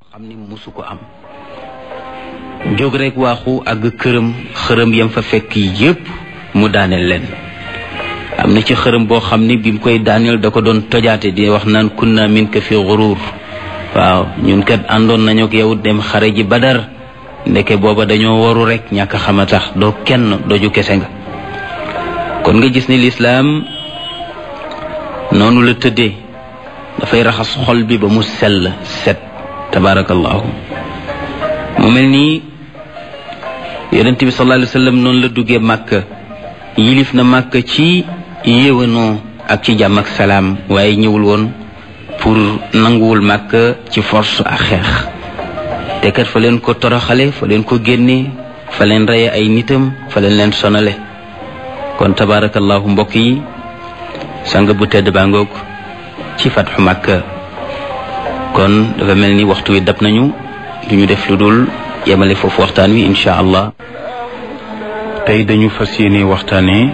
xam ni musu ko am jóg rek waaxu àgg këram xërëm yam fa fekk yépp mu daaneel leen am na ci xërëm boo xam ni bi mu koy daaneel da ko doon tojaate di wax naan kunna min ka fi xuruur waaw ñun kat àndoon nañu ak yow dem xare ji badar ndeke booba dañoo waru rek ñàkk xama tax doo kenn doju kese nga kon nga gis ni lislaam noonu la tëddee dafay raxas xol bi ba mu sell set tabarakallahu mu mel nii yonent bi sallallahu alayhi wa sallam noonu la duggee màkk yilif na màkk ci yéwénoo ak ci jàmm ak salaam waaye ñëwul woon pour nanguwul màkk ci force ak xeex te kat fa leen ko toroxale fa leen ko génne fa leen reye ay nitam fa leen leen sonale kon tabarakallahu mbokk yi sang bu tedd baa ngoog ci fatxu màkk kon dafa mel ni waxtu wi dab nañu du ñu def lu dul yemale foofu waxtaan wi incha allah tey dañu fas yéene waxtaane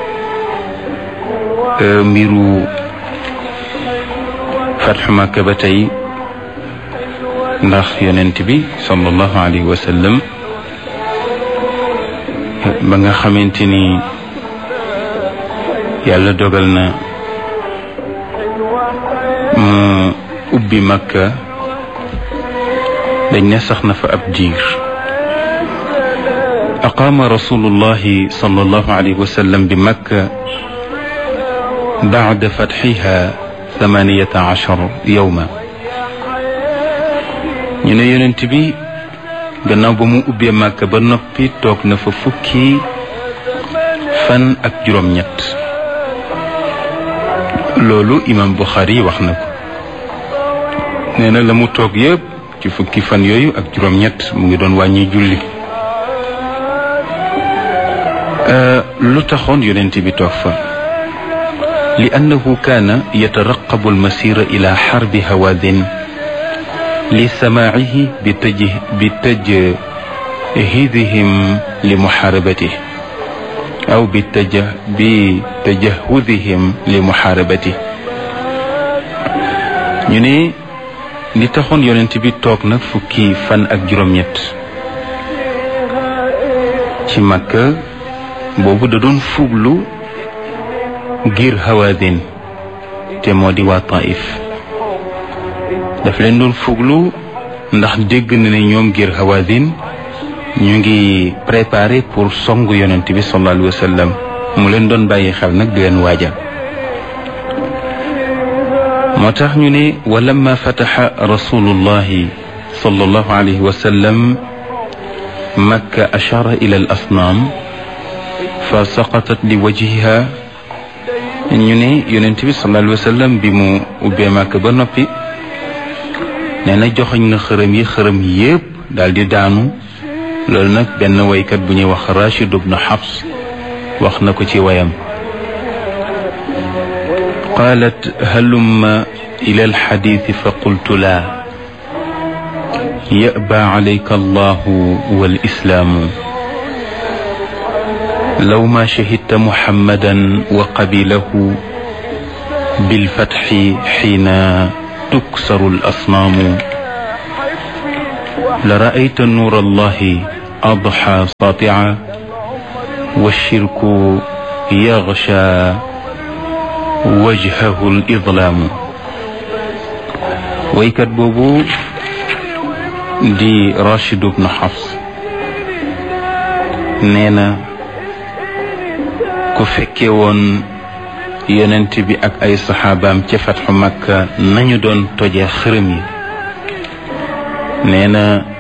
mbiru fatxu màkk ba tey ndax yonent bi sallallahu alayhi wa sallam ba nga xamante ni yàlla dogal na mu ubbi makka dañ ne sax na fa ab diir aqaama rasulullahi sallallahu alayhi wa sallam bi makka bacda fatxiha thamaniyata achar yowma ñu ne yonent bi gannaaw ba mu ubbee makka ba noppi toog na fa fukki fan ak juróom-ñett loolu imam Buxaari wax na ko nee na la mu toog yëpp ci fukki fan yooyu ak juróom-ñett mu ngi doon wàññi julli lu taxoon yonent bi toog fa li annahu kaana yataraqabu almasira ila xarbi hawaadin li samaacihi bi taj bi tajhidihim li muxaarabatih aw bi taja bi tajahudihim li muxaarabati ñu ne li taxoon yonent bi toog nag fukki fan ak juróom-ñett ci Makka boobu da doon fuglu ngir Hawaazin te moo di waa Taif daf leen doon fuglu ndax dégg na ne ñoom ngir Hawaazin ñu ngi préparé pour songu yonent bi sallallahu alayhi wa sallam mu leen doon bàyyi xel nag di leen waajal moo tax ñu ne wa lamma fataxa rasulullahi sallallahu alayhi wa sallam makka ashara ila al asnaam fa saqatat li wajhiha ñu ne yonent bi sallallahu alayhi wa sallam bi mu ubbee makka ba noppi nee na joxoñ na xërëm yi xërëm yépp daal di daanu loolu nag benn waykat bu ñuy wax Rachid ibn Habs wax na ko ci wayam qaalat halumma ila alxadiisi fa qultu laa yaba calayka allahu walislaamu law ma shahidta muhammadan wa qabilahu bilfatxi xiina tuksaru alasnaamu la raayta nuur allahi adxa satia walshirku yaxsha wajhahu lidlaamu waykat boobu di Rachid ibn Hafs nee na ku fekke woon yonent bi ak ay saxaabaam ca fatxu Makka nañu doon toje xërëm yi nee na